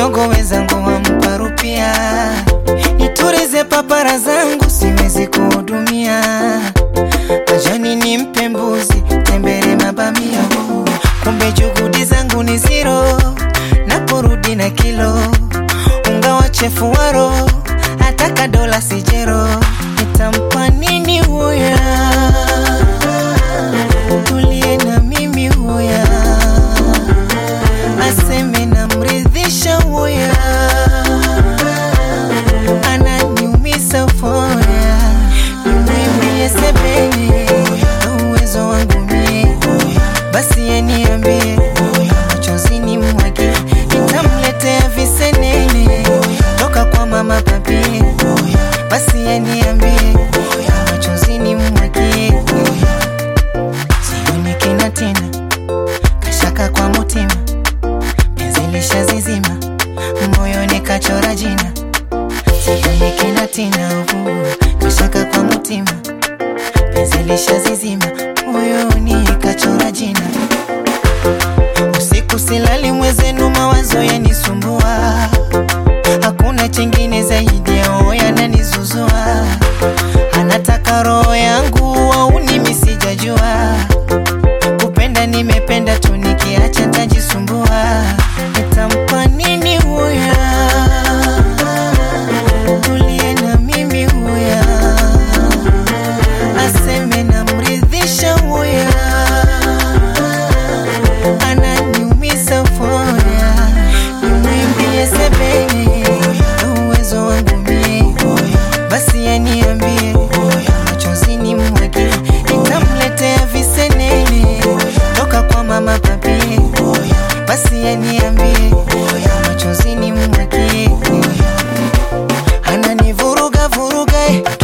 kidogo wezangu wampa rupia, niturize papara zangu siwezi kuhudumia, majani nimpe mbuzi, tembele mabamia, kumbe juhudi zangu ni zero, naporudi na kilo unga wa chefu waro, ataka dola sijero, nitampa nini huya? Tulie na mimi huya, aseme namridhisha huya, ananiumisa foya, nimwimbie sebene uwezo wangu mie, basi yeniambie machozi ni mwage, nitamletea visenene toka kwa mama papie, basi yeniambie machozi ni mwage sioni kina tena kashaka kwa mutima penzi lishazizima moyoni kachora jina sioni kina tena uvu kashaka kwa mutima penzi lishazizima moyoni kachora jina usiku silali mwezenu mawazo yanisumbua hakuna chengine zaidi ya oya yananizuzua anataka roho yangu au nimi sijajua kupenda nimependa tu nikiacha tajisumbua nitampa nini huya tulie na mimi huya aseme namridhisha huya ananiumisa foya nimwimbie sebene uwezo wangu mie basi yaniambie machozi ni mwage nitamletea visenene toka kwa mama papie basi yaniambie machozi ni mwage ananivuruga vuruga eh.